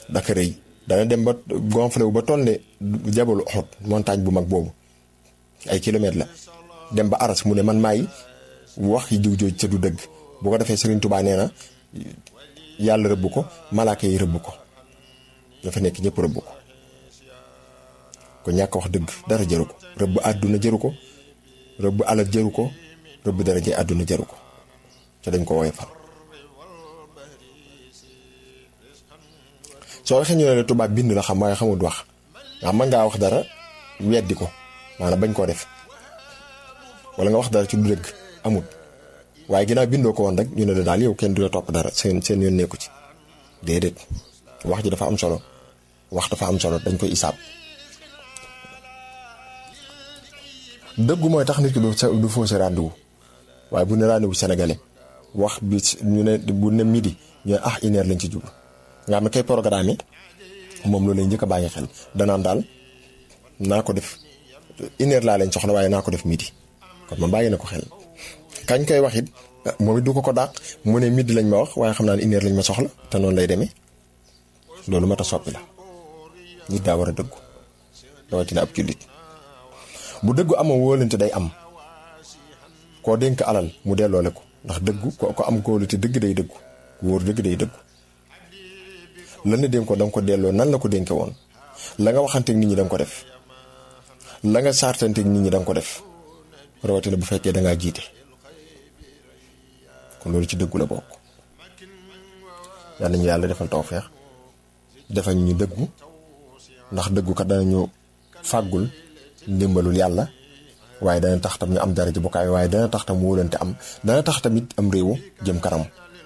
daka rëy dana dem ba gonflé wu ba toll ne jabalu Uhud montagne bu mag boobu ay kilomètres la dem ba aras mu ne man maay wax yi jiw jooj ca du dëgg bu ko defee Serigne Touba nee na yàlla rëbb ko malaaka yi rëbb ko dafa nekk ñëpp rëbb ko ko ñàkk wax dëgg dara jëru ko rëbb àdduna jëru ko rëbb alal jëru ko rëbb dara jë àdduna jëru ko te dañ ko woowee fal soo waxee ñu ne la tubaab bind la xam waaye xamul wax nga mën ngaa wax dara weddi ko maanaam bañ koo def wala nga wax dara ci du dëgg amut waaye ginnaaw bindoo ko woon rek ñu ne la daal yow kenn du la topp dara seen seen yoon nekku ci déedéet wax ji dafa am solo wax dafa am solo dañ koy isaab dëggu mooy tax nit ki du du fausse rendez-vous waaye bu ne rendez-vous sénégalais wax bi ñu ne bu ne midi ñu ne ah une heure lañ ci jublu nga xam ne kay programme moom loolu lay njëkk a bàyyi xel danaan daal naa ko def une heure laa leen soxla waaye naa ko def midi kon ma bàyyi na ko xel kañ koy wax it moom it du ko ko dàq mu ne midi lañ ma wax waaye xam naa ne une heure lañ ma soxla te noonu lay demee loolu mat a soppi la nit daa war a dëggu rawatina ab jullit bu dëggu amoo wóolante day am koo dénk alal mu delloole ko ndax dëggu ko ko am kóolute dëgg day dëggu ku wóor dëgg day dëggu lan la dénk ko da nga ko delloo nan la ko dénke woon la nga waxanteeg nit ñi da nga ko def la nga saartanteeg nit ñi da nga ko def rawatina bu fekkee da ngaa jiite kon loolu ci dëggu la bokk yal nañu yàlla defal tawfeex defal ñu dëggu ndax dëggu kat danañu fàggul ndimbalul yàlla waaye dana tax tam ñu am dara ji bokkaay waaye dana tax tam wóolante am dana tax tamit am réew jëm kanam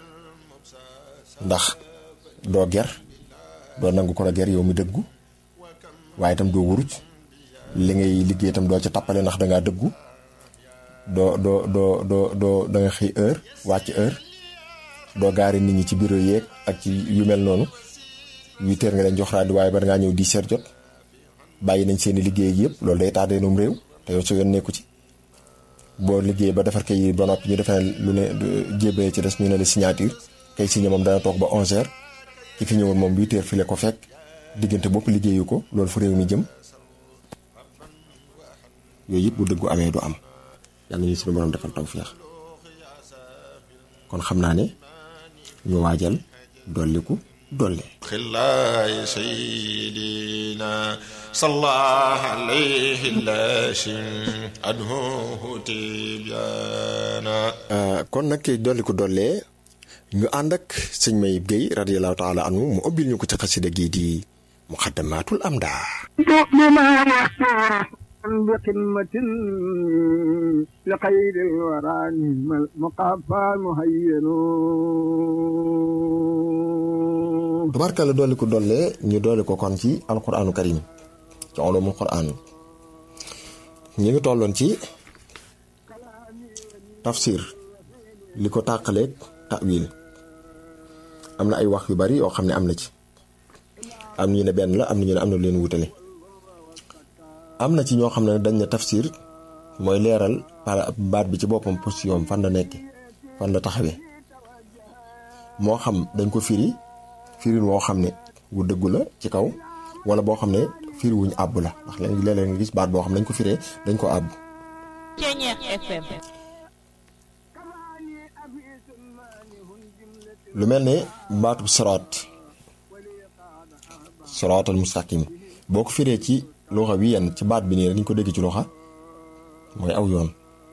ndax doo ger doo nangu ko la ger yow mi dëggu waaye itam doo wuruj li ngay liggéey itam doo ca tappale ndax dangaa dëggu doo doo doo doo doo da nga xëy heure wàcc heure doo gaari nit ñi ci bureau yeeg ak ci yu mel noonu huit heures nga leen jox raadi waaye ba dangaa ñëw dix heures jot bàyyi nañ seeni liggéey yëpp loolu day tardé noom réew te yow sa yoon nekku ci boo liggéey ba defar kay ba noppi ñu defee lu ne jébee ci des ñu ne la signature kay signé moom dana toog ba onze heures ki fi ñëwoon moom huit heures fi la ko fekk diggante bopp liggéeyu ko loolu fu réew mi jëm yooyu yëpp bu dëggu amee du am yàlla ñu suñu borom defal tawfeex kon xam naa ne ñu waajal dolliku dolle خلاي سيدنا صلى عليه اللاشم أنه تبيانا kon nag dolliku dollee ñu ànd ak sëñ Mayib Guèye radiyallahu taala anhu mu ubbil ñu ko ci xasida gii di muqaddamatul amda بقمة لخير الورى مقافى مهين tubaarkalla dolliku dollee ñu dolli ko kon ci alquraanu karim ci ulumul quraan ñu ngi tolloon ci tafsir li ko tàqaleeg ta'wil am na ay wax yu bari yoo xam ne am na ci am ñu ne benn la am na ñu ne am na lu leen wutale am na ci ñoo xam ne dañ ne tafsir mooy leeral par baat bi ci boppam position fan la nekk fan la taxawee moo xam dañ ko firi firin woo xam ne wu dëggu la ci kaw wala boo xam ne firi wuñ àbb la ndax léeg-léeg nga gis baat boo xam ne dañ ko firee dañ ko àbb lu mel ne baatu siraat siraatal mustaqim boo ko firee ci loxa wi yenn ci baat bi nii rek ñu ko dégg ci loxa mooy aw yoon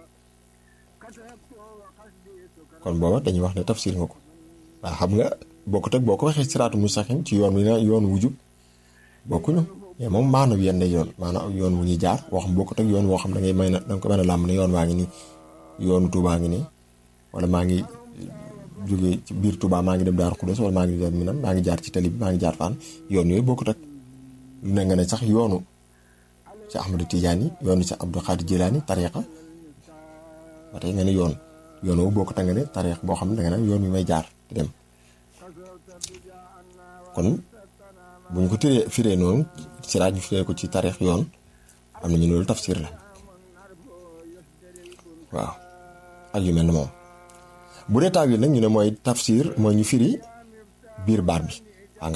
kon booba dañuy wax ne tafsir nga ko waaw xam nga bokkut ak boo ko waxee siraatu mustaqim ci yoon wi na yoon wujub bokkuñu mais moom maanaam yenn yoon maanaam yoon wu ñuy jaar woo xam bokkut ak yoon woo xam da ngay may na danga ko mën a làmb ne yoon waa ngi nii yoonu Tuubaa ngi nii wala maa ngi jóge ci biir Tuubaa maa ngi dem Daaru Xudoos wala maa ngi dem Minam maa ngi jaar ci tali bi maa ngi jaar faan yoon yooyu bokkut ak lu ne nga ne sax yoonu ci Ahmadu Tijaani yoonu ci Abdul Xaadir Jilaani tariixa ba tey nga ne yoon yoon woowu bokkut ak nga ne tariixa boo xam ne danga ne yoon wi may jaar di dem kon bu ñu ko tiree firee noonu siraaj ñu firee ko ci tariix yoon am na ñu loolu tafsir la waaw ak yu mel ne moom bu dee taawil nag ñu ne mooy tafsir mooy ñu firi biir baat bi